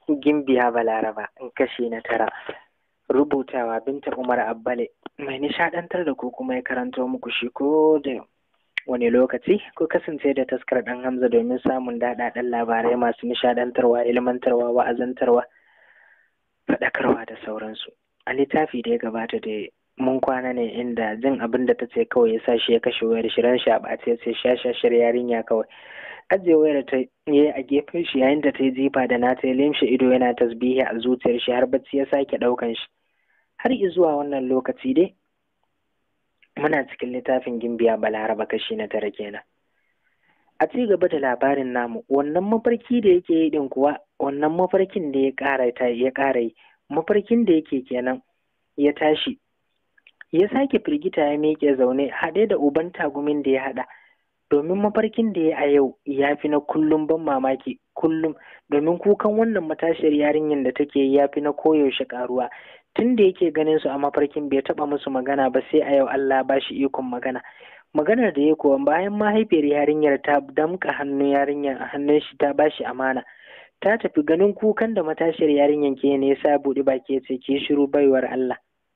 gimbiya balaraba in kashi na tara rubutawa binta umar abbale mai nishadantar da ku kuma ya karanto muku shi ko da wani lokaci ko kasance da taskar dan hamza domin samun daɗaɗɗen labarai masu nishadantarwa ilmantarwa wa'azantarwa faɗakarwa da sauransu a littafi da ya gabata da mun kwana ne inda jin abin da ta ce kawai ya sa shi ya kashe wayar shirin shi a ɓace sai shashashar yarinya kawai ajiye wayar ta yi a gefen shi yayin da ta yi jifa da nata ya limshe ido yana tasbihi a zuciyar shi har bacci ya sake ɗaukan shi har zuwa wannan lokaci dai muna cikin littafin gimbiya balaraba kashi na tara kenan a ci gaba da labarin namu wannan mafarki da yake yi din kuwa wannan mafarkin da ya ƙara ta ya ƙara yi mafarkin da yake kenan ya tashi ya sake firgita ya miƙe zaune haɗe da uban tagumin da ya haɗa domin mafarkin da ya a yau ya fi na kullum ban mamaki kullum domin kukan wannan matashiyar yarinyar da take ya fi na koyaushe ƙaruwa tun da yake ganin su a mafarkin bai taɓa musu magana ba sai a yau Allah ba shi ikon magana maganar da ya kuwa bayan mahaifiyar yarinyar ta damƙa hannun yarinyar a hannun shi ta ba shi amana ta tafi ganin kukan da matashiyar yarinyar ke ne yasa buɗe baki ya ce ki shiru baiwar Allah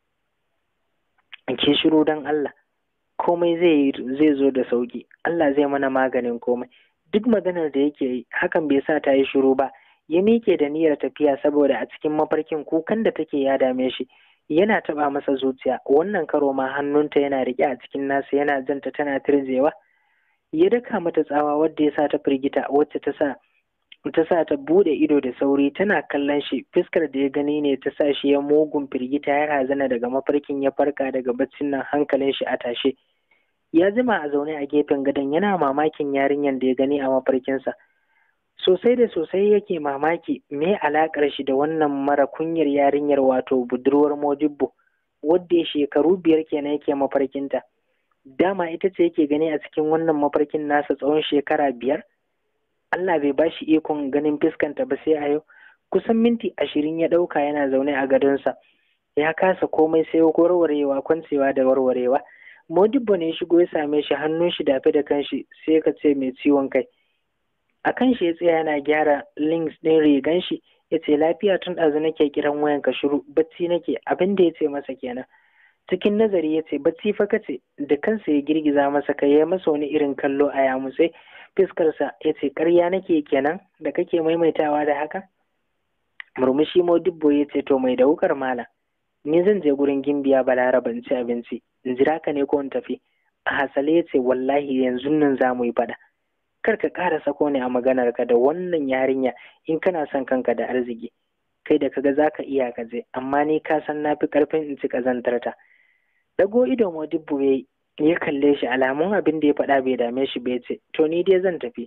ki shiru don Allah komai zai zai zo da sauki Allah zai mana maganin komai duk maganar da yake yi hakan bai sa ta yi shiru ba ya miƙe da niyyar tafiya saboda a cikin mafarkin kukan da take ya dame shi yana taɓa masa zuciya wannan karo ma hannunta yana riƙe a cikin nasa yana janta tana tirjewa ya daka mata tsawa wadda ya sa ta firgita wacce ta sa ta sa ta bude ido da sauri tana kallon shi fuskar da ya gani ne ta sa shi ya mugun firgita ya razana daga mafarkin ya farka daga baccin nan hankalin shi a tashe ya jima a zaune a gefen gadon yana mamakin yarinyar da ya gani a mafarkinsa sosai da sosai yake mamaki me alakar shi da wannan mara kunyar yarinyar wato budurwar modibbo wadda shekaru biyar kenan yake mafarkinta dama ita ce yake gani a cikin wannan mafarkin nasa tsawon shekara biyar Allah bai ba shi ikon ganin fuskanta ba sai a yau kusan minti ashirin ya ɗauka yana zaune a gadonsa ya kasa komai sai warwarewa kwancewa da warwarewa modibbo ne shigo ya same shi hannun shi dafe da kanshi sai ka ce mai ciwon kai a kan shi ya tsaya yana gyara links ɗin rigan shi ya ce lafiya tun ɗazu nake kiran wayan ka shiru bacci nake abin da ya ce masa kenan cikin nazari ya ce bacci fa kace da kansa ya girgiza masa kai ya masa wani irin kallo a yamutse fiskarsa ya ce ƙarya nake kenan da kake maimaitawa da haka murmushi modibbo ya ce to mai da wukar mala ni zan je gurin gimbiya balaraba in ci abinci in jira ka ne ko in tafi a hasale ya ce wallahi yanzu nan za mu yi faɗa kar ka ƙara sako ne a maganarka da wannan yarinya in kana son kanka da arziki kai da kaga za ka iya ka je amma ni ka san na fi ƙarfin in ci ƙazantarta dago ido modibbo ya ya kalle shi alamun abin da ya faɗa bai dame shi bai ce to ni dai zan tafi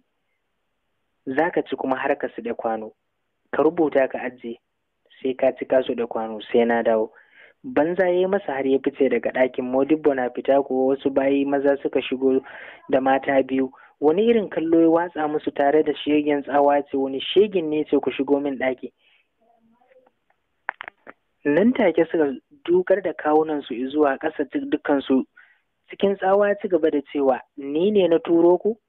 za ka ci kuma har ka su da kwano ka rubuta ka ajiye sai ka ci kasu da kwano sai na dawo banza ya yi masa har ya fice daga ɗakin modibbo na fita kuwa wasu bayi maza suka shigo da mata biyu wani irin kallo ya watsa musu tare da shegen tsawa ce wani shegin ne ce ku shigo min ɗaki nan take suka dukar da kawunansu zuwa ƙasa dukkansu cikin tsawa ci gaba da cewa ni ne na turo ku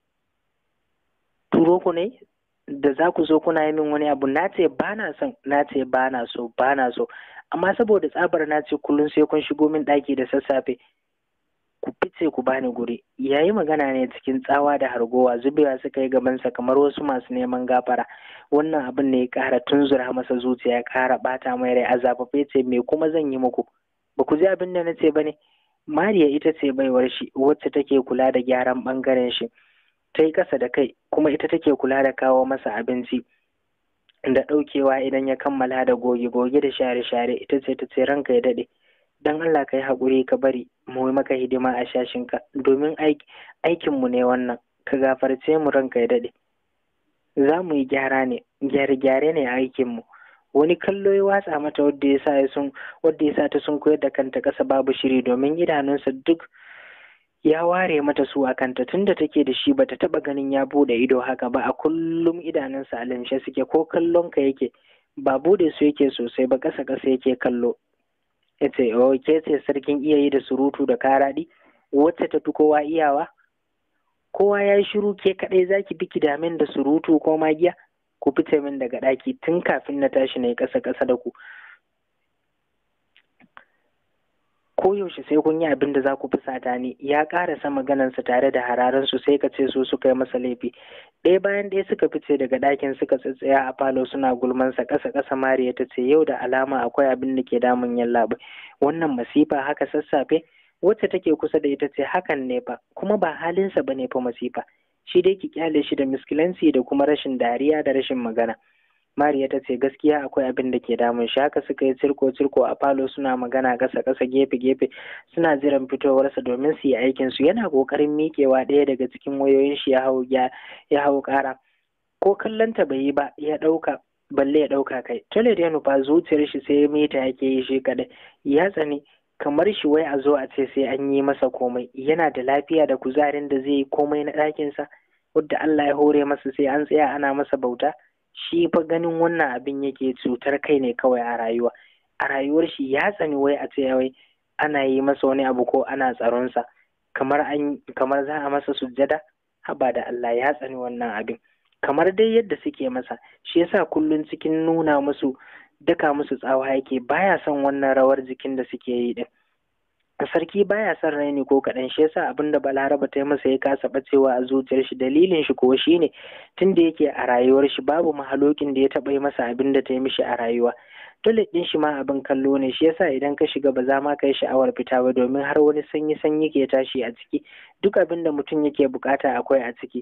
turo ku ne da za ku zo kuna yi min wani abu na ce ba na son na ce ba na so ba na so amma saboda tsabar na ce kullum sai kun shigo min ɗaki da sassafe ku fice ku bani guri yayi magana ne cikin tsawa da hargowa zubewa suka yi gabansa kamar wasu masu neman gafara wannan abin ne ya ƙara tunzura masa zuciya ya ƙara ɓata mai rai a zafafe ce me kuma zan yi muku ba ku ji abin da na ce ba ne Mariya ita ce baiwar shi wacce take kula da gyaran ɓangaren shi ta yi ƙasa da kai kuma ita take kula da kawo masa abinci da ɗaukewa idan ya kammala da goge-goge da share-share ita ce ta ce ranka ya daɗe don Allah ka yi haƙuri ka bari mu yi maka hidima a shashinka domin aikinmu ne wannan ka gafarce mu ranka ya daɗe za mu yi gyara ne gyare-gyare ne a aikinmu wani kallo ya watsa mata wadda ya sa sun wadda ya sa ta sun koyar da kanta ƙasa babu shiri domin idanunsa duk ya ware mata su a kanta tunda take da shi bata taba ganin ya bude ido haka ba a kullum idanunsa a limshe suke ko kallon ka yake ba bude su yake sosai ba ƙasa ƙasa yake kallo ya ce oh ke ce sarkin iya yi da surutu da karaɗi wacce ta fi kowa iyawa kowa ya yi shiru ke kaɗai zaki biki damin da surutu ko magiya ku fice min daga ɗaki tun kafin na tashi na yi ƙasa ƙasa da ku koyaushe sai kun yi abin da za ku fusata ni ya ƙarasa maganarsa tare da hararansu sai ka ce su suka yi masa laifi ɗaya bayan ɗaya suka fice daga ɗakin suka tsatsaya a falo suna gulmansa ƙasa ƙasa mariya ta ce yau da alama akwai abin da ke damun yallaɓai wannan masifa haka sassafe wacce take kusa da ita ce hakan ne fa kuma ba halinsa ba ne fa masifa shi dai ki kyale shi da miskilanci da kuma rashin dariya da rashin magana Mariya ta ce gaskiya akwai abin da ke damun shi haka suka yi cirko cirko a falo suna magana ƙasa ƙasa gefe gefe suna jiran fitowarsa domin su yi aikin su yana ƙoƙarin miƙewa ɗaya daga cikin wayoyin shi ya hau ya hau ƙara ko kallon ta bai yi ba ya ɗauka balle ya ɗauka kai toilet ya nufa zuciyar shi sai mita yake yi shi kaɗai ya tsani kamar shi wai a zo a ce sai an yi masa komai yana da lafiya da kuzarin da zai yi komai na ɗakinsa wadda Allah ya hore masa sai an tsaya ana masa bauta shi fa ganin wannan abin yake cutar kai ne kawai a rayuwa a rayuwar shi ya tsani wai a ce wai ana yi masa wani abu ko ana tsaronsa kamar an kamar za a masa sujjada haba da Allah ya tsani wannan abin kamar dai yadda suke masa shi yasa kullum cikin nuna musu daka musu tsawa yake baya son wannan rawar jikin da suke yi din sarki baya son raini ko kaɗan shi yasa abin da balaraba ta yi masa ya kasa bacewa a zuciyar shi dalilin shi kuwa shine tun da yake a rayuwar shi babu mahalokin da ya taɓa yi masa abin da ta yi mishi a rayuwa toilet ɗin shi ma abin kallo ne shi yasa idan ka shiga ba za ma ka yi sha'awar fita ba domin har wani sanyi sanyi ke tashi a ciki duk abin da mutum yake bukata akwai a ciki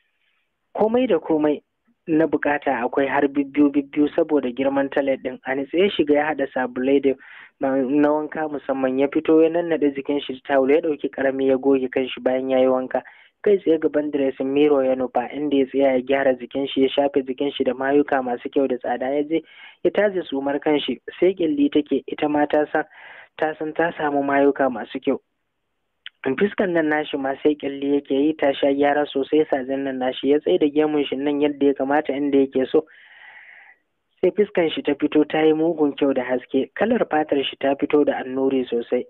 komai da komai na bukata akwai har bibbiyu bibbiyu saboda girman talet din a nitse ya shiga ya hada sabulai da na wanka musamman ya fito ya nannaɗe jikin shi tawul ya ɗauki karami ya goge kanshi bayan ya yi wanka kai tsaye gaban dressing mirror ya nufa inda ya tsaya ya gyara jikin shi ya shafe jikin shi da mayuka masu kyau da tsada ya je ya taje sumar kanshi sai kyalli take ita ma ta san ta san ta samu mayuka masu kyau fiskan nan nashi ma sai kyalli yake yi ta sha gyara sosai sajen nan nashi ya tsaye da gemun shi nan yadda ya kamata inda yake so sai fiskan shi ta fito ta yi mugun kyau da haske kalar fatar shi ta fito da annuri sosai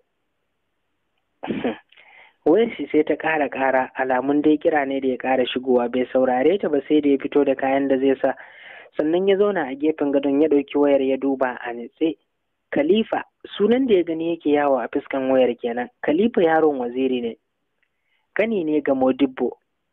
wayar shi sai ta ƙara ƙara alamun dai kira ne da ya ƙara shigowa bai saurare ta ba sai da ya fito da kayan da zai sa sannan ya zauna a gefen gadon ya ɗauki wayar ya duba a nitse Khalifa sunan da ya gani yake yawo a fuskan wayar kenan. Khalifa yaron waziri ne. Kani ne ga Modibbo.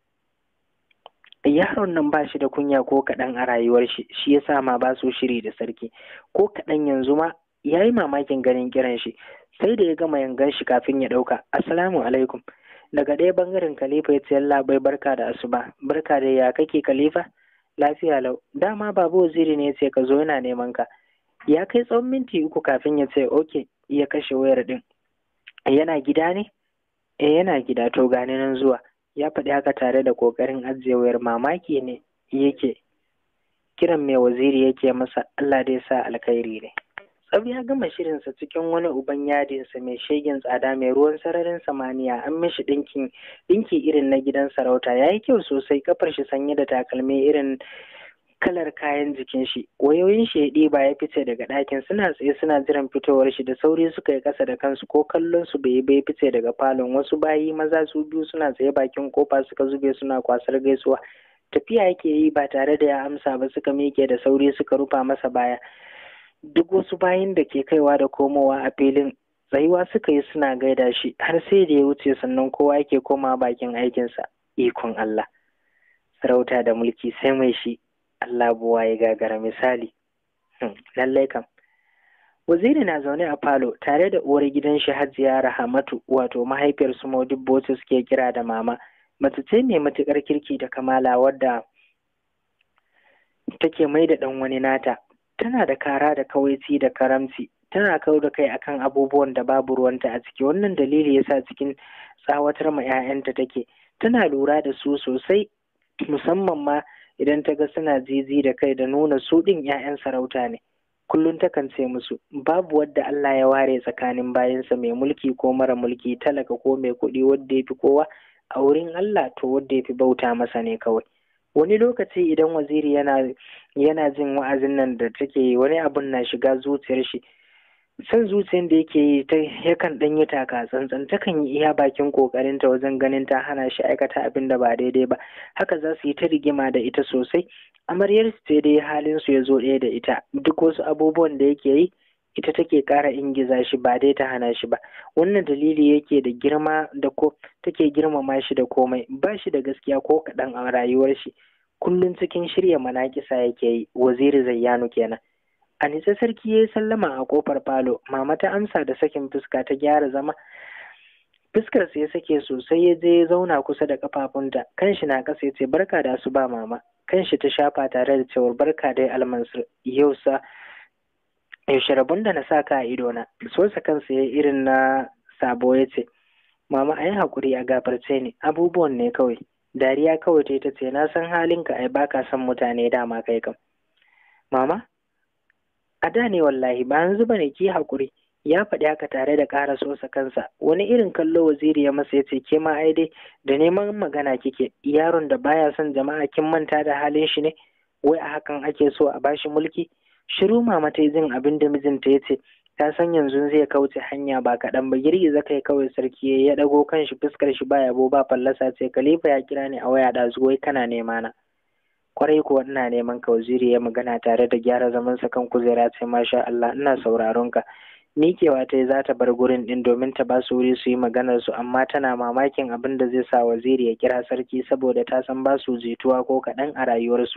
Yaron nan ba shi da kunya ko kaɗan a rayuwar shi, shi ya sa ma ba su shiri da sarki. Ko kaɗan yanzu ma ya yi mamakin ganin kiran shi, sai da ya gama yangan shi kafin ya ɗauka. Assalamu alaikum. Daga ɗaya bangaren Khalifa ya ce Allah bai barka da asuba. Barka da ya kake Khalifa? Lafiya lau. Dama babu waziri ne ya ce ka zo yana neman ka. ya kai tsawon minti uku kafin ya ce oke ya kashe wayar din yana gida ne eh yana gida to gani nan zuwa ya faɗi haka tare da ƙoƙarin ajiye wayar mamaki ne yake kiran mai waziri yake masa Allah dai sa alkhairi ne tsab ya gama shirinsa cikin wani uban yadinsa mai shegen tsada mai ruwan sararin samaniya an mishi ɗinkin ɗinki irin na gidan sarauta ya yi kyau sosai kafar shi sanye da takalmi irin kalar kayan jikin shi wayoyin shi ya ɗiba ya fice daga ɗakin suna tsaye suna jiran fitowar shi da sauri suka yi ƙasa da kansu ko kallon su bai bai fice daga falon wasu bayi maza su biyu suna tsaye bakin kofa suka zube suna kwasar gaisuwa tafiya yake yi ba tare da ya amsa ba suka miƙe da sauri suka rufa masa baya duk wasu bayin da ke kaiwa da komowa a filin tsayuwa suka yi suna gaida shi har sai da ya wuce sannan kowa yake koma bakin aikinsa ikon Allah sarauta da mulki sai mai shi Allah buwa ya gagara misali. Lallai kam. Waziri na zaune a falo tare da uwar gidan shi Hajiya Rahamatu wato mahaifiyar su Modibbo suke kira da mama. Mace ce mai matuƙar kirki da kamala wadda take mai da ɗan wani nata. Tana da kara da kawaici da karamci. Tana kau da kai akan abubuwan da babu ruwanta a ciki. Wannan dalili yasa cikin tsawatar ma 'ya'yanta take. Tana lura da su sosai musamman ma idan ta ga suna zizi da kai da nuna su ɗin 'ya'yan sarauta ne kullum takan ce musu babu wadda Allah ya ware tsakanin bayansa mai mulki ko mara mulki talaka ko mai kuɗi wadda ya fi kowa a wurin Allah to wadda ya fi bauta masa ne kawai wani lokaci idan waziri yana yana jin wa'azin nan da take yi wani abun na shiga zuciyar shi san zuciyar da yake yi ta yakan ɗan yi taka tsantsan takan yi iya bakin ƙoƙarinta wajen ganin ta hana shi aikata abin da ba daidai ba haka za su yi ta rigima da ita sosai amaryar sai dai halin su ya zo ɗaya da ita duk wasu abubuwan da yake yi ita take ƙara ingiza shi ba dai ta hana shi ba wannan dalili yake da girma da ko take girmama shi da komai ba shi da gaskiya ko kaɗan a rayuwar shi kullum cikin shirya manakisa yake yi waziri zayyanu kenan a nitsa sarki ya yi sallama a kofar falo mama ta amsa da sakin fuska ta gyara zama fuskar ya sake sosai ya je ya zauna kusa da kafafunta kanshi na kasa ya ce barka da su ba mama kanshi ta shafa tare da cewar barka dai almansur yau sa yaushe rabon da na sa ka a idona sosa kansa ya irin na sabo ya ce mama a yi haƙuri a gafarce ni abubuwan ne kawai dariya kawai ta ce na san halinka ai baka son mutane dama kai kam mama a da ne wallahi ba yanzu bane ki haƙuri ya faɗi haka tare da ƙara sosa kansa wani irin kallo waziri ya masa ya ce ke ma ai dai da neman magana kike yaron da baya son jama'a kin manta da halin shi ne wai a hakan ake so a bashi mulki shiru mama ta jin abin da mijinta ya ce ta san yanzu zai kauce hanya ba kaɗan ba girgiza kai kawai sarki ya ɗago kan shi fuskar shi ba yabo ba fallasa ce khalifa ya kira ni a waya da wai kana nema na kwarai kuwa ina neman ka waziri ya magana tare da gyara zaman sa kan kujera ce masha Allah ina sauraron ka Mikewa ta za ta bar gurin din domin ta ba su wuri su yi maganar su amma tana mamakin abin da zai sa waziri ya kira sarki saboda ta san ba su jituwa ko kaɗan a rayuwarsu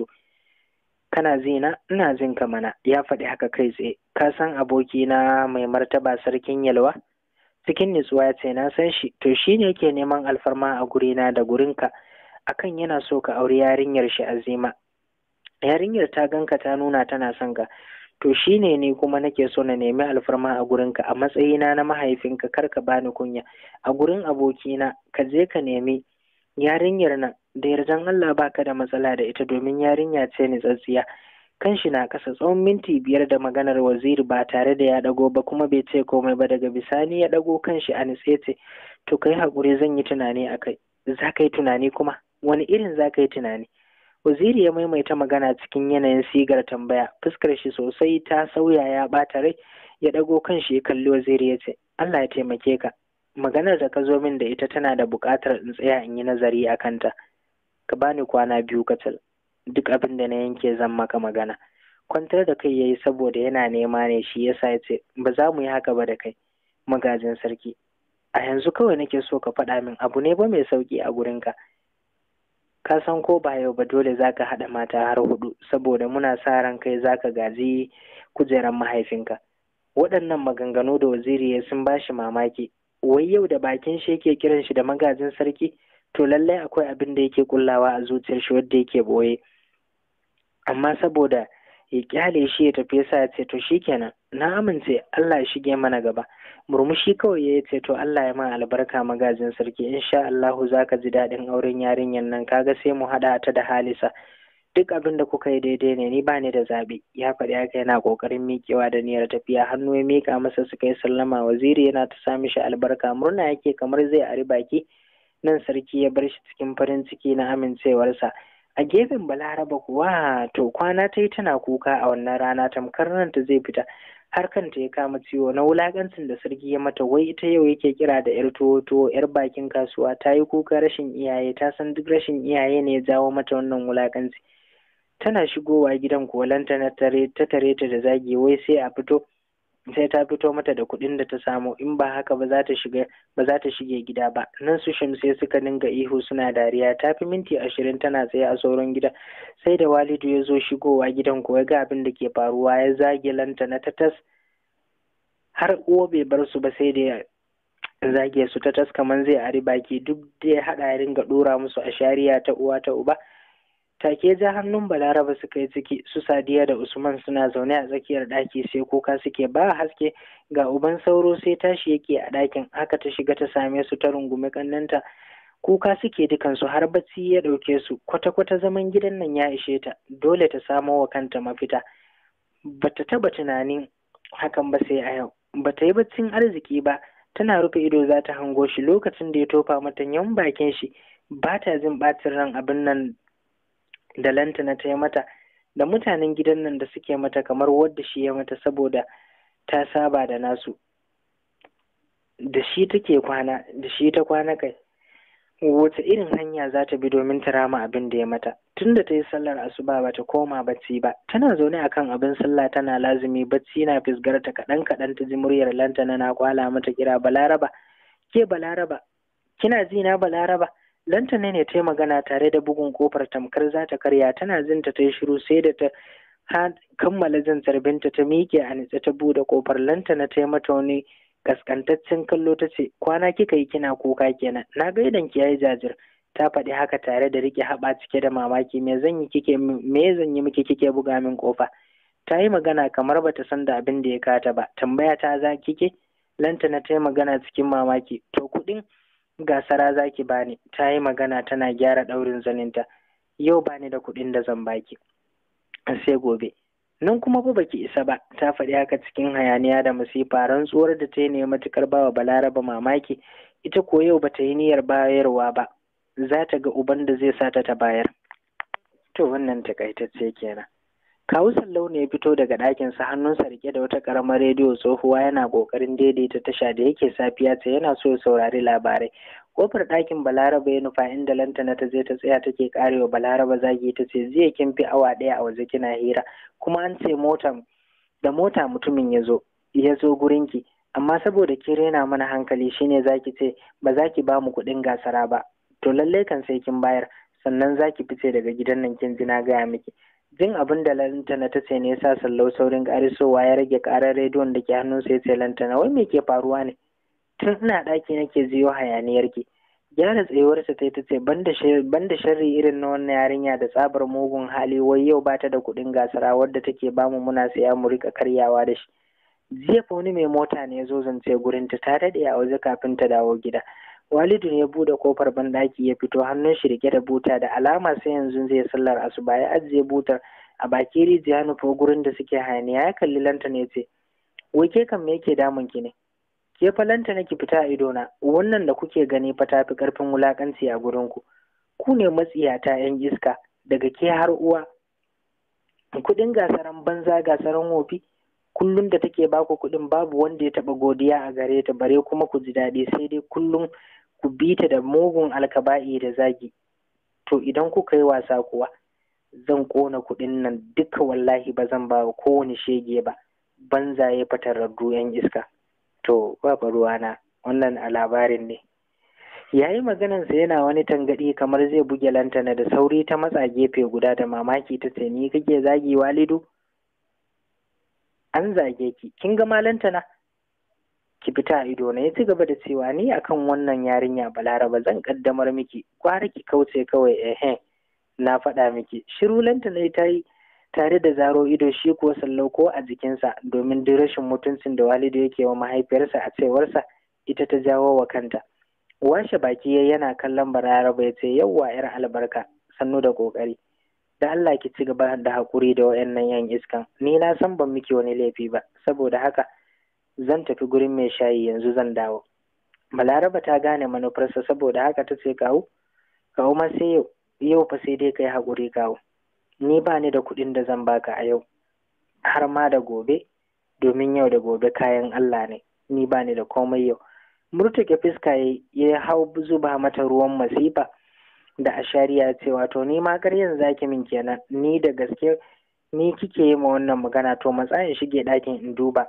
kana zina ina jin ka mana ya faɗi haka kai tsaye ka san aboki na mai martaba sarkin yalwa cikin nutsuwa ya ce na san shi to shi ne yake neman alfarma a gurina da gurinka akan yana so ka auri yarinyar shi azima yarinyar ta ganka ta nuna tana son ka to shi ne ni kuma nake so na nemi alfarma a gurinka a matsayina na mahaifinka kar ka bani kunya a gurin abokina ka je ka nemi yarinyar nan da yardan Allah baka da matsala da ita domin yarinya ce ni tsatsiya kanshi na kasa tsawon minti biyar da maganar waziri ba tare da ya dago ba kuma bai ce komai ba daga bisani ya dago kanshi a nitse ce to kai hakuri zan yi tunani akai za ka yi tunani kuma wani irin za ka yi tunani waziri ya maimaita magana cikin yanayin sigar tambaya fuskar shi sosai ta sauya ya bata rai ya dago kanshi ya kalli waziri ya ce Allah ya taimake ka maganar da ka zo min da ita tana da buƙatar in tsaya in yi nazari a kanta ka bani kwana biyu kacal duk abin da na yanke zan maka magana kwantar da kai yayi saboda yana nema ne shi yasa ya ce ba za mu yi haka ba da kai magajin sarki a yanzu kawai nake so ka faɗa min abu ne ba mai sauƙi a gurinka ka san ko ba yau ba dole za ka haɗa mata har hudu saboda muna sa ran kai za ka gaji kujeran mahaifinka waɗannan maganganu da waziri ya sun bashi mamaki wai yau da bakin shi yake kiran shi da magajin sarki to lallai akwai abin da yake kullawa a zuciyar shi wadda yake boye amma saboda ya kyale shi ya tafi yasa ya ce to shikenan na amince Allah ya shige mana gaba murmushi kawai ya ce to Allah ya ma albarka magajin sarki insha Allahu zaka ji daɗin auren yarinyar nan kaga sai mu haɗa ta da Halisa duk abin da kuka yi daidai ne ni bani da zaɓi ya faɗi haka yana ƙoƙarin miƙewa da niyyar tafiya hannu ya miƙa masa suka yi sallama waziri yana ta sa mishi albarka murna yake kamar zai ari baki nan sarki ya bar shi cikin farin ciki na amincewarsa a gefen balaraba kuwa to kwana ta yi tana kuka a wannan rana tamkar nan ta zai fita har kanta ya kama ciwo na wulakancin da sarki ya mata wai ita yau yake kira da yar tuwo tuwo yar bakin kasuwa ta yi kuka rashin iyaye ta san duk rashin iyaye ne ya jawo mata wannan wulakanci tana shigowa gidan kolanta na tare ta tare ta da zagi wai sai a fito sai ta fito mata da kuɗin da ta samu in ba haka ba za ta shiga ba za ta shige gida ba nan su shamsai suka dinga ihu suna dariya ta fi minti ashirin tana tsaye a sauran gida sai da walidu ya zo shigowa gidan kuwa ga abin da ke faruwa ya zage lanta na tatas har uwa bai bar su ba sai da ya zage su ta tas kamar zai ari baki duk da ya haɗa ya ringa ɗora musu a shari'a ta uwa ta uba take ja hannun balaraba suka yi ciki su sadiya da usman suna zaune a tsakiyar ɗaki sai kuka suke ba haske ga uban sauro sai tashi yake a ɗakin haka ta shiga ta same su ta rungumi kannanta kuka suke dukansu har bacci ya ɗauke su kwata-kwata zaman gidan nan ya ishe ta dole ta samo wa kanta mafita bata taba tunanin hakan ba sai a yau bata yi baccin arziki ba tana rufe ido za ta hango shi lokacin da ya tofa mata yan bakin shi ba ta jin ɓacin ran abin nan da lantana ta yi mata da mutanen gidan nan da suke mata kamar wadda shi ya mata saboda ta saba da nasu da shi take kwana da shi ta kwana kai wace irin hanya za ta bi domin ta rama abin da ya mata tunda ta yi sallar asuba ba ta koma bacci ba tana zaune akan abin sallah tana lazumi bacci na fisgarta kaɗan kaɗan ta ji muryar lantana na kwala mata kira balaraba ke balaraba kina ji na balaraba lantana ne ta yi magana tare da bugun kofar tamkar za ta karya tana jin ta yi shiru sai da ta kammala jin binta ta miƙe a nitse ta buɗe kofar lantana ta yi mata wani kaskantaccen kallo ta ce kwana kika yi kina kuka kenan na ga idan ki yayi jajir ta faɗi haka tare da rike haɓa cike da mamaki me zan yi kike me zan yi miki kike buga min kofa ta yi magana kamar bata san da abin da ya kata ba tambaya ta za kike lantana ta yi magana cikin mamaki to kuɗin gasara za ki bani ta yi magana tana gyara ɗaurin zaninta yau bani da kuɗin da zan baki sai gobe nan kuma ba baki isa ba ta faɗi haka cikin hayaniya da masifa rantsuwar da ta yi ne matukar bawa balaraba mamaki ita ko yau bata yi niyyar bayarwa ba za ta ga uban da zai sa ta ta bayar to wannan takaitacce kenan kawu sallau ne ya fito daga ɗakinsa hannunsa rike da wata ƙaramar rediyo tsohuwa yana ƙoƙarin daidaita tasha da yake safiya ce yana so ya saurari labarai kofar ɗakin balaraba ya nufa inda lantana ta je ta tsaya take karewa balaraba zagi ta ce jiya kin fi awa ɗaya a waje kina hira kuma an ce mota da mota mutumin ya zo ya zo gurinki amma saboda ki rena mana hankali shine zaki ce ba za ki ba mu kuɗin gasara ba to lallai kan sai kin bayar sannan za ki fice daga gidan nan kin ji na gaya miki jin abin da lantana ta ce ne ya sa sallau saurin ƙarisowa ya rage ƙarar rediyon da ke hannunsa ya ce lantana wai me ke faruwa ne tun ina ɗaki nake jiyo hayaniyar ki gyara tsayuwarsa ta ta ce ban da sharri irin na wannan yarinya da tsabar mugun hali wai yau ba ta da kuɗin gasara wadda take bamu muna saya mu rika karyawa da shi jiya fa wani mai mota ne ya zo zance gurin ta ta daɗe a waje kafin ta dawo gida walidu ne ya buɗe kofar banɗaki ya fito hannun shi rike da buta da alama sai yanzu zai sallar asuba ya ajiye butar a baki rijiya nufo gurin da suke hayaniya ya kalli lanta ne ce wai ke kan me yake damun ki ne ke falanta nake fita a idona wannan da kuke gani fa tafi karfin wulakanci a gurin ku ku ne matsiyata yan iska daga ke har uwa kudin gasaran banza gasaran wofi kullum da take baku kudin babu wanda ya taba godiya a gare ta bare kuma ku ji daɗi sai dai kullum ku bi ta da mugun alkaba'i da zagi to idan kuka yi wasa kuwa zan kona kudin nan duka wallahi ba zan ba kowane shege ba banzaye fatararru yan iska to babu ruwana wannan a labarin ne yayi maganansa yana wani tangaɗi kamar zai buge lantana da sauri ta matsa gefe guda da mamaki ta ce ni kake zagi walidu an zage ki kin ga malantana ki fita a ido na ya ci gaba da cewa ni akan wannan yarinya balaraba zan kaddamar miki kwara ki kauce kawai ehe na faɗa miki shiru lantana ta yi tare da zaro ido shi kuwa sallau ko a jikinsa domin duk rashin mutuncin da walidu yake wa mahaifiyarsa a cewarsa ita ta jawo wa kanta washe baki ya yana kallon bararaba ya ce yawwa yar albarka sannu da kokari da Allah ki ci gaba da haƙuri da wayannan yan iskan ni na san ban miki wani laifi ba saboda haka zan tafi gurin mai shayi yanzu zan dawo balaraba ta gane manufarsa saboda haka ta ce kawo kawo ma sai yau yau fa sai dai kai haƙuri kawo ni ba ni da kuɗin da zan baka a yau har ma da gobe domin yau da gobe kayan Allah ne ni ba ni da komai yau murtuke fuska ya hau zuba mata ruwan masifa da ashariya ce wato ni ma karyan zaki min kenan ni da gaske ni kike yi ma wannan magana to matsayin shige ɗakin in duba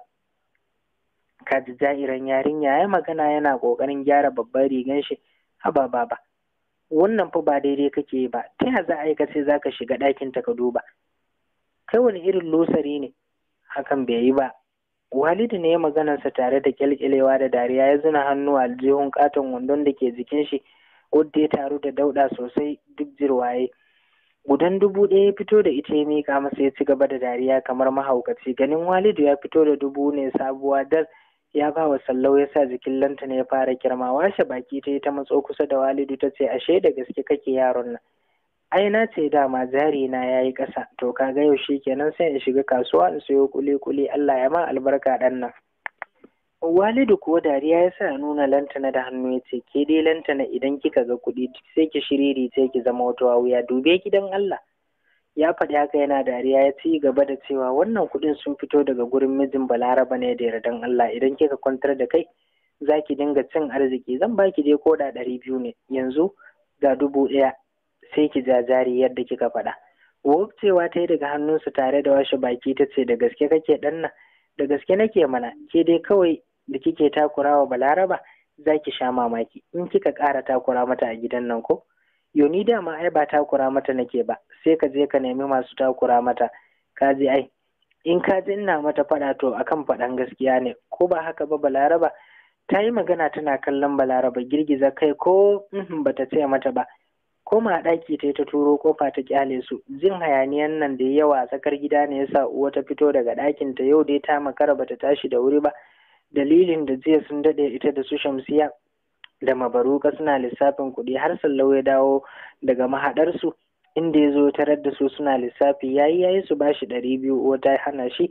ka ji jairan yarinya ya magana yana ƙoƙarin gyara babban rigan shi haba baba wannan fa ba daidai kake yi ba ta yaya za a yi ka sai za ka shiga ɗakin ta ka duba kai wani irin losari ne hakan bai yi ba walidu ne ya maganarsa tare da kyalkyalewa da dariya ya zuna hannu a aljihun katon wandon da ke jikin shi wadda ya taru da dauɗa sosai duk jirwaye gudan dubu ɗaya ya fito da ita ya miƙa masa ya ci gaba da dariya kamar mahaukaci ganin walidu ya fito da dubu ne sabuwa dal ya ba wa sallau ya sa jikin lantana ya fara kirma washe baki ta yi ta matso kusa da walidu ta ce ashe da gaske kake yaron nan ai na ce dama jari na ya yi ƙasa to kaga yau shi kenan sai in shiga kasuwa in sayo kuli kuli Allah ya ma albarka ɗan nan walidu kuwa dariya ya sa nuna lantana da hannu ya ce ke dai lantana idan kika ga kuɗi sai ki shiriri sai ki zama wata wuya dube gidan Allah ya faɗi haka yana dariya ya ci gaba da cewa wannan kuɗin sun fito daga gurin mijin balaraba ne da yardan Allah idan kika kwantar da kai za ki dinga cin arziki zan baki dai koda ɗari biyu ne yanzu ga dubu ɗaya sai ki jajari yadda kika faɗa cewa ta yi daga hannunsu tare da washe baki ta ce da gaske kake ɗan nan da gaske nake mana ke dai kawai da kike takurawa balaraba za ki sha mamaki in kika ƙara takura mata a gidan nan ko yoni dama ai ba takura mata nake ba sai ka je ka nemi masu takura mata ka je ai in ka ji ina mata faɗa to akan faɗan gaskiya ne ko ba haka ba balaraba ta yi magana tana kallon balaraba girgiza kai ko bata ce mata ba koma ɗaki ta yi ta turo kofa ta kyale su jin hayaniyan nan da yawa a tsakar gida ne yasa uwa ta fito daga ɗakin ta yau dai ta makara bata tashi da wuri ba dalilin da jiya sun daɗe ita da su shamsiya da mabaruka suna lissafin kuɗi har sallau ya dawo daga mahaɗarsu inda ya zo tarar da su suna lissafi yayi yayi su bashi ɗari biyu uwa ta hana shi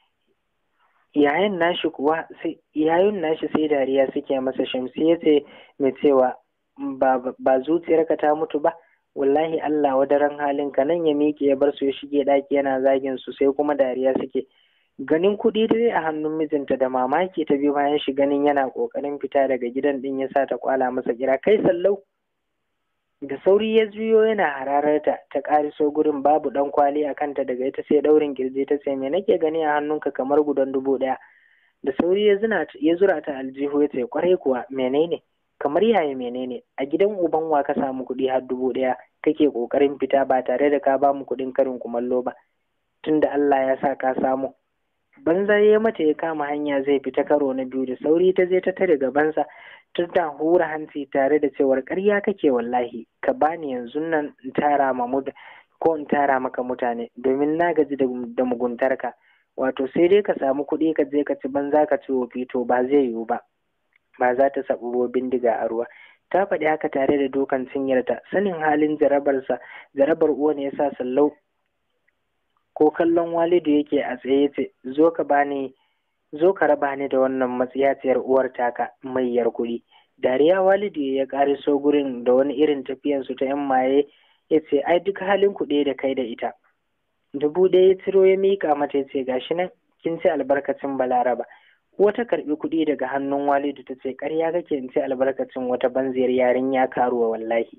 yayin nashi kuwa sai yayin nashi sai dariya suke masa shamsiya ce mai cewa ba zuciyarka ta mutu ba wallahi Allah wadaran halinka nan ya miƙe ya bar su ya shige ɗaki yana zagin su sai kuma dariya suke ganin kuɗi dai a hannun mijinta da mamaki ta bi bayan shi ganin yana ƙoƙarin fita daga gidan ɗin ya sa ta kwala masa kira kai sallau da sauri ya juyo yana hararta ta ƙariso gurin babu ɗan kwali a kanta daga ita sai ɗaurin kirji ta ce me nake gani a hannunka kamar gudan dubu ɗaya da sauri ya zura ta aljihu ya ce kwarai kuwa menene kamar yaya menene a gidan uban wa ka samu kuɗi har dubu ɗaya kake ƙoƙarin fita ba tare da ka ba mu kuɗin karin kumallo ba tunda Allah ya sa ka samu banza ya mata ya kama hanya zai fita karo na biyu da sauri ta je ta tare gabansa tun ta hura hanci tare da cewar ƙarya kake wallahi ka bani yanzu nan in tara ma ko in tara maka mutane domin na gaji da muguntarka wato sai dai ka samu kuɗi ka je ka ci banza ka ci wofi to ba zai yiwu ba ba za ta saɓubo bindiga a ruwa ta faɗi haka tare da dukan cinyarta sanin halin jarabarsa jarabar uwa ne yasa sallau ko kallon walidu yake a tsaye ce zo ka bani zo ka raba ni da wannan matsiyaciyar uwar taka mai yar kuɗi dariya walidu ya ƙariso gurin da wani irin tafiyan su ta yan maye ya ce ai duk halin kuɗi da kai da ita dubu ɗaya ya ciro ya miƙa mata ya ce gashi nan kin ci albarkacin balaraba wata karbi kuɗi daga hannun walidu ta ce ƙarya kake in ce albarkacin wata banziyar yarinya karuwa wallahi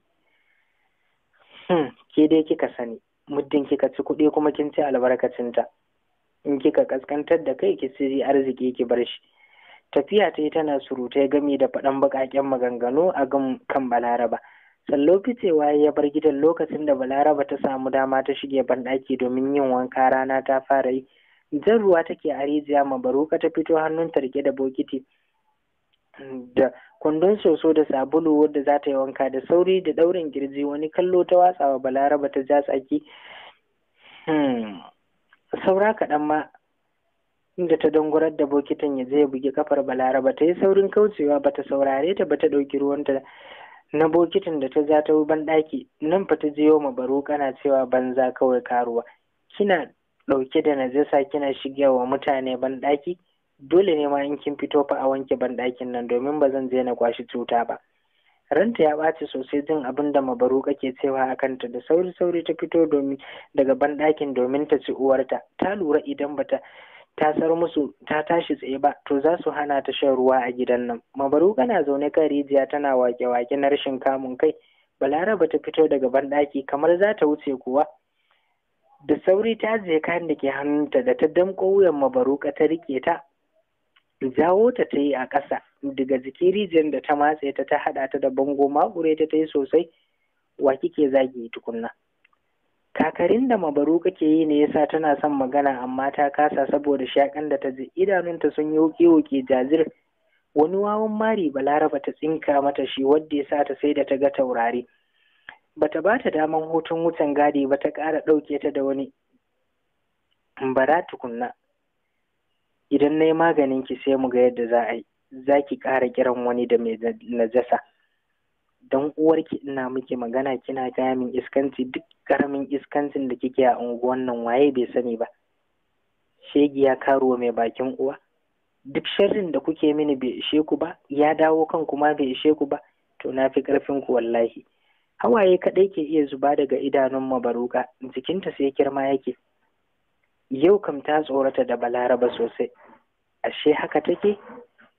hmm, ke dai kika sani muddin kika ci kuɗi kuma kin ci albarkacinta in kika kaskantar da kai ki ci arziki ki bar shi tafiya ta yi tana surutai gami da faɗan baƙaƙen maganganu a kan balaraba sallo ficewa ya bar gidan lokacin da balaraba ta samu dama ta shige banɗaki domin yin wanka rana ta fara yi jan ruwa take a rijiya mabaruka ta fito hannun ta rike da bokiti da kwandon soso da sabulu wadda za ta yi wanka da sauri da daurin girji wani kallo ta watsawa balaraba ta ja tsaki saura kaɗan ma inda ta dangurar da bokitin ya je ya bugi kafar balaraba ta yi saurin kaucewa bata saurare ta bata ɗauki ruwanta na bokitin da ta ja ta ban ɗaki nan fa ta jiyo ma baro kana cewa banza kawai karuwa kina ɗauke da najasa kina shigewa mutane ban ɗaki dole ne ma in kin fito fa a wanke ban ɗakin nan domin ba zan je na kwashi cuta ba ranta ya ɓaci sosai jin abin da mabaru ke cewa a kanta da sauri sauri ta fito domin daga ban ɗakin domin ta ci uwarta ta lura idan bata tasar musu ta tashi tsaye ba to za su hana ta shan ruwa a gidan nan mabaru na zaune kan rijiya tana wake-wake na rashin kamun kai balaraba ta fito daga banɗaki kamar za ta wuce kuwa da sauri ta je kayan da ke hannunta da ta damƙo wuyan mabaruka ta rike ta jawo ta ta yi a ƙasa daga jikin rijiyar da ta matse ta ta haɗa ta da bango makure ta ta yi sosai wa kike zagi tukunna kakarin da mabaru kake yi ne yasa tana son magana amma ta kasa saboda shakan da ta ji idanunta sun yi wuke-wuke jazir wani wawan mari balaraba ta tsinka mata shi wadda ya sa ta sai da ta ga taurari bata ba ta daman hutun wucin gadi ba ta ƙara ɗauke ta da wani bara tukunna idan na yi maganin ki sai mu ga yadda za a yi za ki ƙara kiran wani da mai najasa don uwarki ina miki magana kina gaya min iskanci duk karamin iskancin da kike a unguwan nan waye bai sani ba shegi ya karuwa mai bakin uwa duk sharrin da kuke mini bai ishe ku ba ya dawo kan kuma bai ishe ku ba to na fi karfin ku wallahi hawaye kaɗai ke iya zuba daga idanun mabaruka jikinta sai kirma yake yau kam ta tsorata da balaraba sosai ashe haka take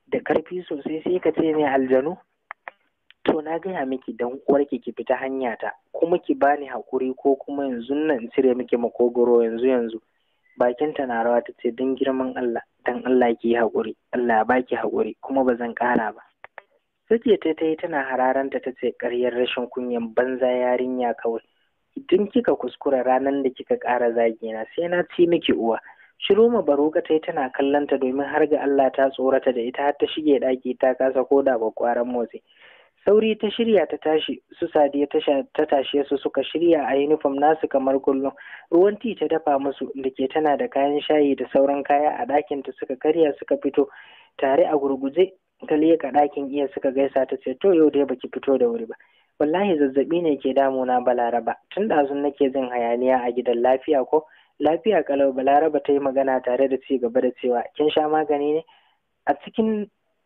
da karfi sosai sai ka ce ne aljanu to na gaya miki dan uwarki ki fita hanya ta kuma ki bani hakuri ko kuma yanzu nan cire miki makogoro yanzu yanzu bakinta na rawa ta ce don girman Allah dan Allah ki yi hakuri Allah ya baki hakuri kuma ba zan ƙara ba Sake ta ta yi tana hararanta ta ce ƙaryar rashin kunyan banza yarinya kawai idan kika kuskura ranar da kika ƙara zagina sai na ci miki uwa Shiru ma baroka ta yi tana kallonta domin har ga Allah ta tsorata da ita har ta shige ɗaki ta kasa koda ba ƙwaran motsi. Sauri ta shirya ta tashi su sadiya ta tashe su suka shirya a yunifom nasu kamar kullum. Ruwan ti ta dafa musu da ke tana da kayan shayi da sauran kaya a ɗakin ta suka karya suka fito tare a gurguje ta leƙa ɗakin iya suka gaisa ta ce to yau dai baki fito da wuri ba. Wallahi zazzaɓi ne ke damuna balaraba tun ɗazun nake jin hayaniya a gidan lafiya ko lafiya kalau balaraba ta yi magana tare da ci gaba da cewa kin sha magani ne a cikin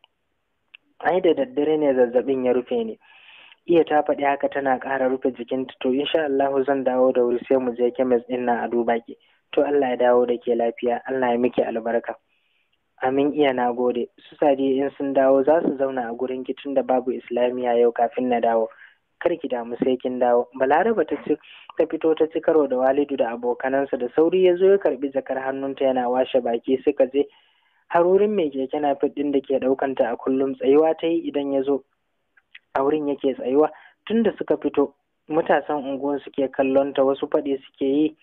ai da daddare ne zazzabin ya rufe ni iya ta faɗi haka tana ƙara rufe jikinta to insha Allah zan dawo da wuri sai mu je kemis ɗin nan a duba ki to Allah ya dawo da ke lafiya Allah ya miki albarka amin iya na gode su sadi in sun dawo za su zauna a gurin ki tunda babu islamiya yau kafin na dawo kar ki damu sai kin dawo balaraba ta ci ta fito ta ci karo da walidu da abokanansa da sauri ya zo ya karbi jakar hannunta yana washe baki suka je har wurin mai keke na ɗin da ke ɗaukanta a kullum tsayuwa ta yi idan ya zo a wurin yake tsayuwa tun da suka fito matasan unguwar suke kallon ta wasu faɗi suke yi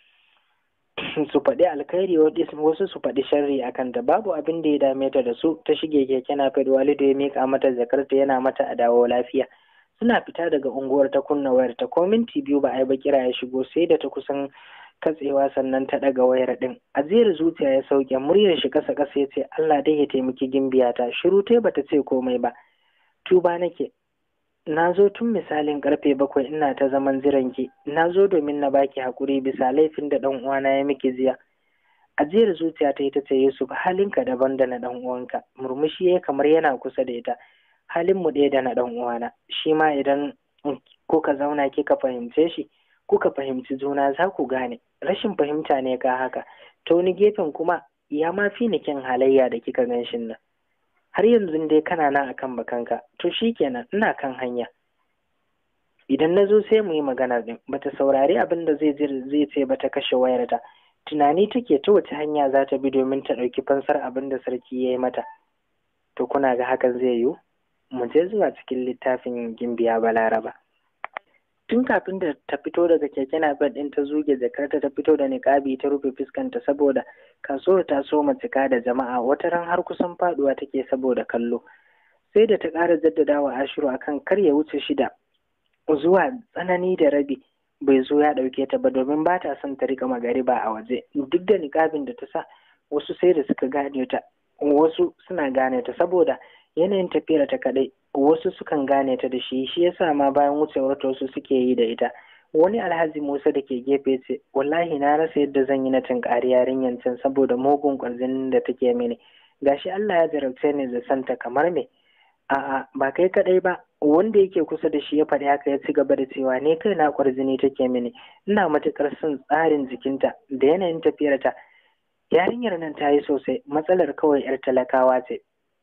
su faɗi alkhairi wasu su faɗi sharri a kanta babu abin da ya dame ta da su ta shige keke na walidu ya mika mata jakarta yana mata a dawo lafiya suna fita daga unguwar ta kunna wayar ta ko minti biyu ba a yi ba kira ya shigo sai da ta kusan katsewa sannan ta ɗaga wayar ɗin ajiyar zuciya ya sauke muryar shi kasa kasa ya ce Allah dai ya taimaki gimbiyata shiru tai bata ce komai ba tuba nake na zo tun misalin karfe bakwai ina ta zaman jiranki na zo domin na baki hakuri bisa laifin da ɗan uwana ya miki jiya ajiyar zuciya ta yi ta ce Yusuf halinka daban da na ɗan uwanka murmushi ya kamar yana kusa da ita halin mu ɗaya da na ɗan uwana shi ma idan kuka zauna kika fahimce shi kuka fahimci juna za ku gane rashin fahimta ne ka haka ta wani gefen kuma ya ma fi ni kyan halayya da kika gan shin nan har yanzu dai kana nan akan bakanka to shikenan ina kan hanya idan na zo sai mu yi magana din bata saurari abin da zai zai ce bata kashe wayarta tunani take ta wace hanya za ta bi domin ta ɗauki fansar abin da sarki ya yi mata to kuna ga hakan zai yiwu mu je zuwa cikin littafin gimbiya balaraba tun kafin da ta fito daga keke napep ɗin ta zuge jakarta ta fito da niƙabi ta rufe fuskanta saboda kasuwar ta so cika da jama'a wata ran har kusan faduwa take saboda kallo sai da ta ƙara jaddadawa ashiru akan kar ya wuce shida zuwa tsanani da rabi bai zo ya ɗauke ta ba domin ba ta son ta rika magariba a waje duk da niƙabin da ta sa wasu sai da suka gane ta wasu suna gane ta saboda yanayin tafiyar ta kaɗai wasu sukan gane ta da shi shi yasa ma bayan wucewar ta wasu suke yi da ita wani alhaji musa da ke gefe ce wallahi na rasa yadda zan yi na tunkari yarinyar can saboda mugun ƙwarzinin da take mini gashi Allah ya jarabce ni da santa kamar me a'a ba kai kadai ba wanda yake kusa da shi ya faɗi haka ya ci gaba da cewa ne kai na ƙwarzini take mini ina matuƙar son tsarin jikinta da yanayin tafiyarta yarinyar nan ta yi sosai matsalar kawai 'yar talakawa ce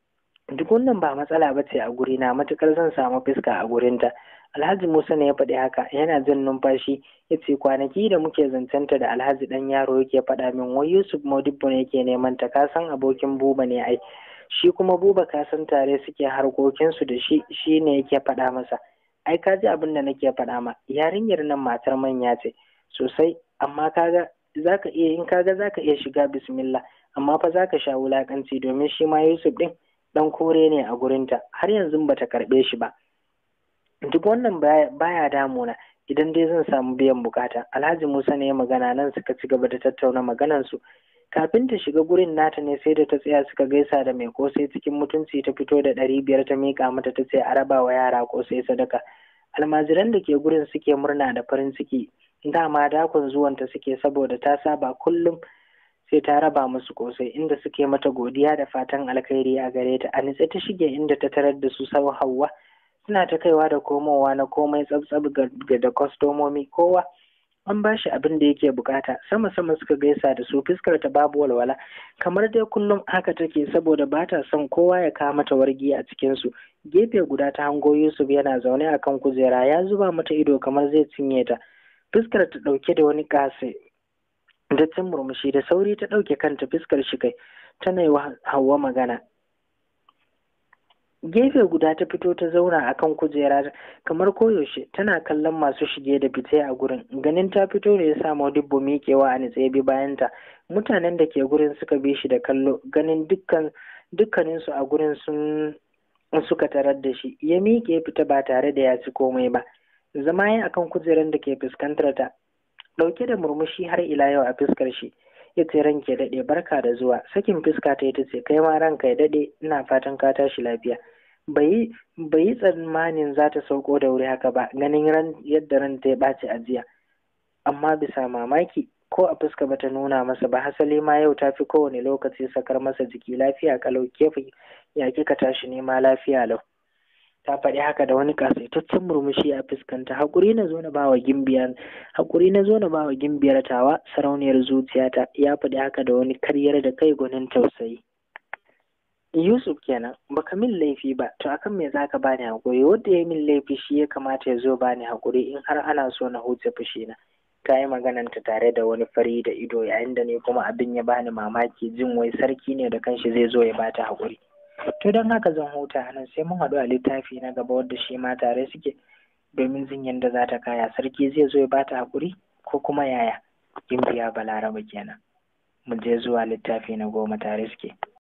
duk wannan ba matsala ba ce a gurina matukar zan samu fuska a gurinta alhaji musa ne ya faɗi haka yana jin numfashi ya ce kwanaki da muke zancenta da alhaji ɗan yaro yake faɗa min wai yusuf modibbo ne yake neman ta ka san abokin buba ne ai shi kuma buba ka san tare suke harkokinsu da shi shi ne yake faɗa masa ai ka ji abin da nake faɗa ma yarinyar nan matar manya ce sosai amma kaga zaka iya in kaga zaka iya shiga bismillah amma fa zaka sha wulakanci domin shi ma yusuf ɗin dan kore ne a gurinta har yanzu bata karɓe shi ba duk wannan baya damuna idan dai zan samu biyan bukata alhaji musa ne ya magana nan suka ci gaba da tattauna maganansu kafin ta shiga gurin nata ne sai da ta tsaya suka gaisa da mai kosai cikin mutunci ta fito da ɗari biyar ta miƙa mata ta ce a raba wa yara kosai sadaka almajiran da ke gurin suke murna da farin ciki dama dakon zuwanta suke saboda ta saba kullum sai ta raba musu kosai inda suke mata godiya da fatan alkhairi a gare ta a nitse ta shige inda ta tarar da su sau hawa suna ta kaiwa da komowa na komai tsabtsab ga da kwastomomi kowa an ba shi abin da yake bukata sama sama suka gaisa da su fuskar ta babu walwala kamar dai kullum haka take saboda ba ta son kowa ya kama mata wargi a cikin su gefe guda ta hango Yusuf yana zaune akan kujera ya zuba mata ido kamar zai cinye ta fuskar ta dauke da wani kase dattin murmushi da sauri ta dauke kanta fuskar shi kai tana yi wa Hauwa magana gefe guda ta fito ta zauna akan kujera kamar koyaushe tana kallon masu shige da fice a gurin ganin ta fito ne ya sa Modibbo miƙewa a nitsaye bi bayanta mutanen da ke gurin suka bi shi da kallo ganin dukkan dukkaninsu a gurin sun suka tarar da shi ya miƙe fita ba tare da ya ci komai ba zama ya akan kujerar da ke fuskantar ta ɗauke da murmushi har ila yau a fuskar shi ya ce ranke daɗe barka da zuwa sakin fuska ta ita ce kai ma ranka ya daɗe ina fatan ka tashi lafiya bai yi tsammanin za ta sauko da wuri haka ba ganin ran yadda ran ta ya ɓaci a jiya amma bisa mamaki ko a fuska bata nuna masa ba hasali ma yau ta fi kowane lokaci sakar masa jiki lafiya kalau kefi ya kika tashi nema lafiya lau ta faɗi haka da wani kasaitaccen murmushi a fuskanta haƙuri na zo na bawa gimbiyar haƙuri na zo na bawa gimbiyar tawa sarauniyar zuciyata ya faɗi haka da wani karyar da kai gwanin tausayi Yusuf kenan baka min laifi ba to akan me zaka bani haƙuri wanda ya min laifi shi ya kamata ya zo bani haƙuri in har ana so na huce fushi na ta yi magananta tare da wani fari da ido yayin da ne kuma abin ya bani mamaki jin wai sarki ne da kanshi zai zo ya bata haƙuri to don haka zan huta nan sai mun haɗu a littafi na gaba wadda shi ma tare suke domin jin yadda za ta kaya sarki zai zo ya bata haƙuri ko kuma yaya gimbiya balaraba kenan mu je zuwa littafi na goma tare suke